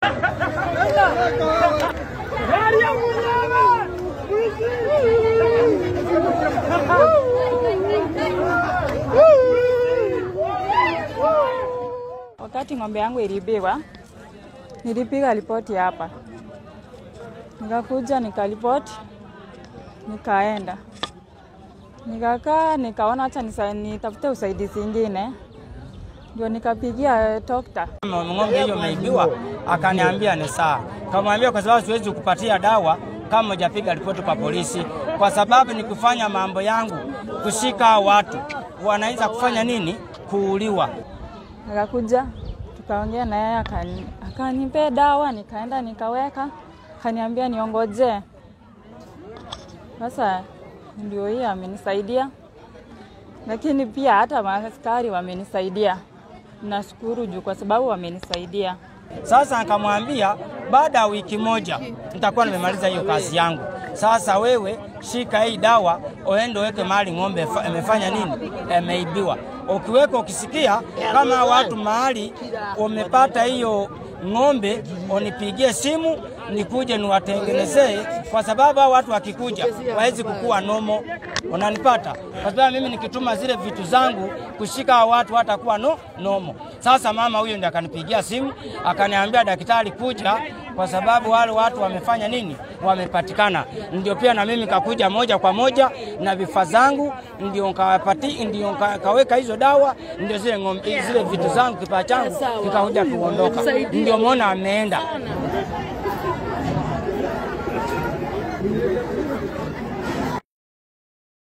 Wakati ng'ombe yangu ilibiwa, nilipiga ripoti hapa, nikakuja nikaripoti, nikaenda nikakaa, nikaona acha nisa- nitafute usaidizi ingine, ndio nikapigia dokta. ng'ombe hiyo imeibiwa, akaniambia ni sawa. Kamwambia kwa sababu siwezi kupatia dawa kama hujapiga ripoti kwa polisi, kwa sababu ni kufanya mambo yangu, kushika hao watu wanaweza kufanya nini, kuuliwa. Akakuja tukaongea na yeye akani- akanipea dawa, nikaenda nikaweka, akaniambia niongojee. Sasa ndio hii amenisaidia, lakini pia hata maaskari wamenisaidia. Nashukuru juu kwa sababu wamenisaidia. Sasa akamwambia baada ya wiki moja nitakuwa nimemaliza hiyo kazi yangu. Sasa wewe shika hii dawa, uende uweke mahali ng'ombe fa- imefanya nini, imeibiwa. Ukiweka ukisikia kama watu mahali umepata hiyo ng'ombe, unipigie simu nikuje niwatengenezee, kwa sababu hao watu wakikuja wawezi kukua nomo. Unanipata? Kwa sababu mimi nikituma zile vitu zangu kushika hao watu hatakuwa no, nomo. Sasa mama huyo ndiye akanipigia simu akaniambia, daktari kuja, kwa sababu wale watu wamefanya nini, wamepatikana. Ndio pia na mimi kakuja moja kwa moja na vifaa zangu, ndio nkawapati, ndio nka- kaweka hizo dawa, ndio zile ng'ombe, zile vitu zangu kipaa changu kikakuja kuondoka, ndio mwona ameenda